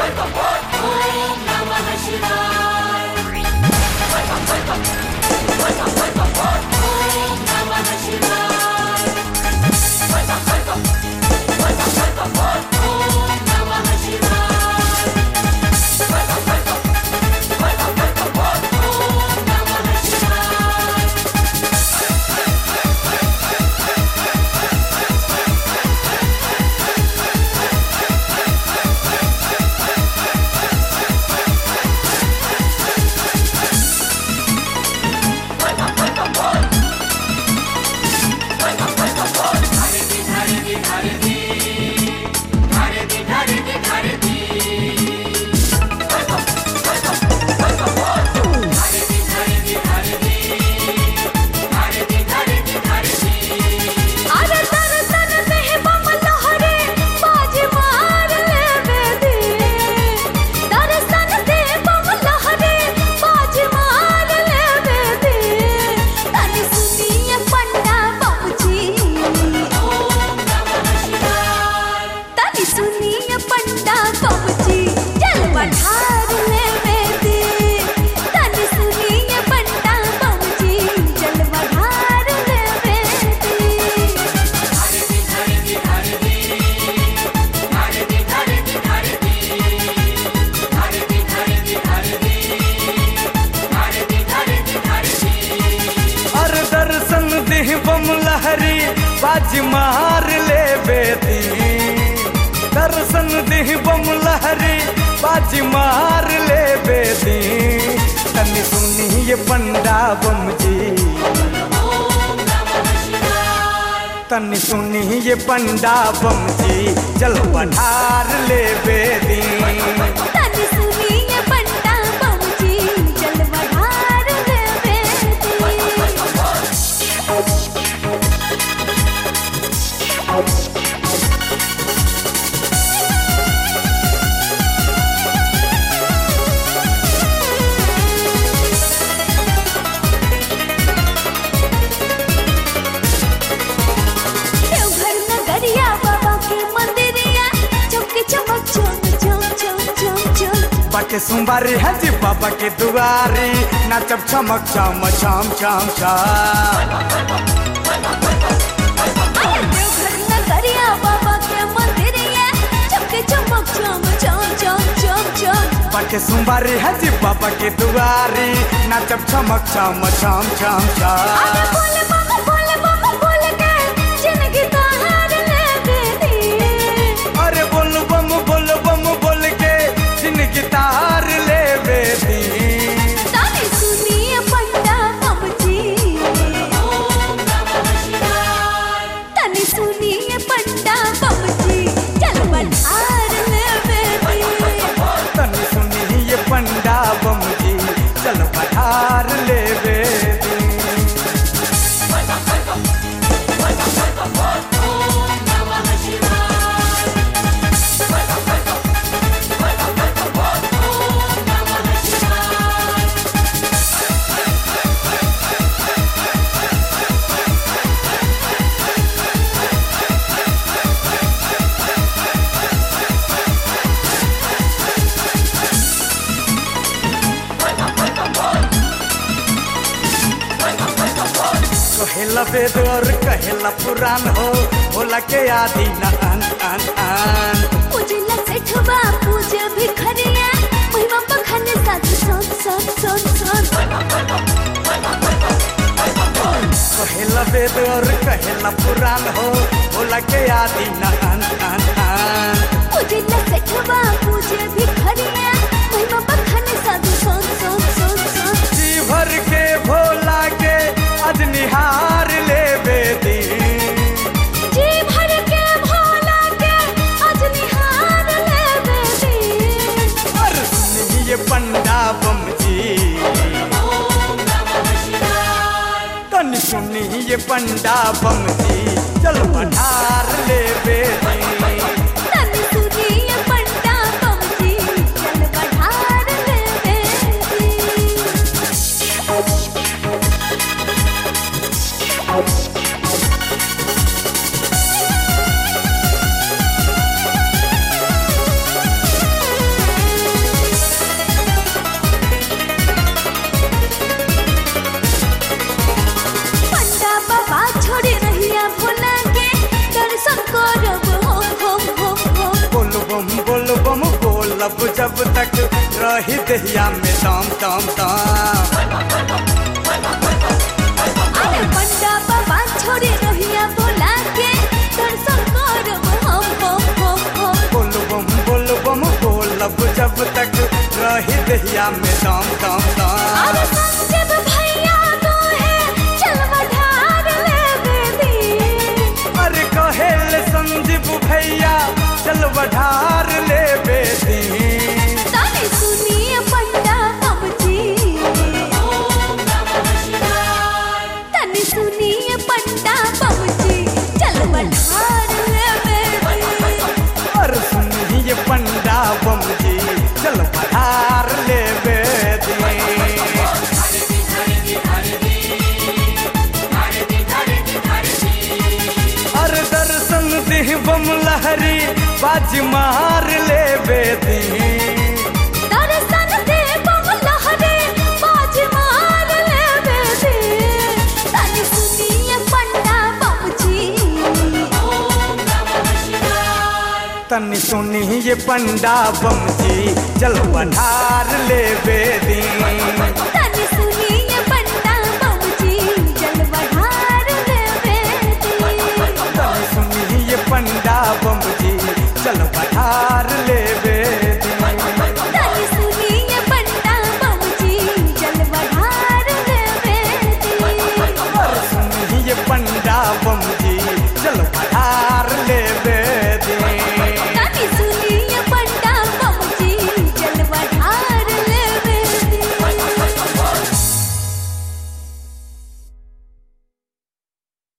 अरे तन तन में बम लहरे बाज मार लेवे दे दर्शन दे बम लहरे बाज मार लेवे दे तनी सुनिए पंडा बाबूजी तनी सुनिए पंडा बाबूजी चल बढ़ार लेवे दे तनी सुनिए पंडा बाबूजी चल बढ़ार लेवे दे और दर्शन देह बम लहरी बाज मार ले बेदी दर्शन देह बम लहरी बाज मार ले बेदी तनी सुनी ये पंडा बम जी तनी सुनी ये पंडा बम जी चल पठार ले बेदी तनी सुनिए पंडा बाबूजी चल बढ़ार लेवे दे देवघर नगरिया बाबा के मंदिरिया चमके चमक चम चम चम चम चम बाटे सोमवारी हज बाबा के दुआरी नाचब चमक चम चम चम चम अरे देवघर नगरिया बाबा के मंदिरिया चमके चमक चम चम चम चम चम बाटे सोमवारी हज बाबा के दुआरी नाचब चमक चम चम चम अरे चम बोले बम बोले बम बोले के जिंदगी तहार ले दे अरे बोल बम बोल बम बोल के जिनकी तार ले बेदी ताने सुनिए पंडा बाबूजी ताने सुनिए पंडा बाबूजी चल बल्हार लेवे दे तनी सुनी ये पंडा बम जी चल पठार ले बेदी कहेला वेद और कहेला पुराण हो भोला के आदि न अन अन अन पूजला सेठवा पूजे भिखरिया महिमा बखाने साथ सोन सोन सोन सोन कहेला वेद और कहेला पुराण हो भोला के आदि न अन अन अन पूजला सेठवा पूजे भिखरिया महिमा बखाने साथ सोन सोन सोन सोन जी भर के भोला के अज निहार ले बेदी जी भर के भोला के आज निहार लेवे दे और सुनिए पंडा बम जी तनी सुनिए पंडा बम जी चल पठार ले बेदी तनी सुनिए पंडा बाबूजी चल बढ़ार लेवे दे रही दहिया में दम दम दम अरे बंडा बाबा छोड़े रहिया बोला के दर्शन करब हम हम हम हम बोल बम बोल बम बोलब जब तक रही दहिया में दम दम अरे दम संजीव भैया तो है चलवा ढार ले बेदी अरे कहेल संजीव भैया चल बढ़ार ले बेदी ताने सुनिए पंडा बाबूजी ताने सुनिए पंडा बाबूजी चलवा ढार ले बेदी और सुनिए पंडा बम जी चल बढ़ार ले बेदी और दर्शन दिह बम लहरी बाज मार ले बेदी दर्शन दे बम लहरे बाज मार ले बेदी ताने सुनिए पंडा बाबूजी तनी सुनी ये पंडा बम जी चल बढ़ार ले बेदी तनी सुनिए पंडा बाबूजी जलवा ढार ले बेदी तनी सुनी ये पंडा बम जी चल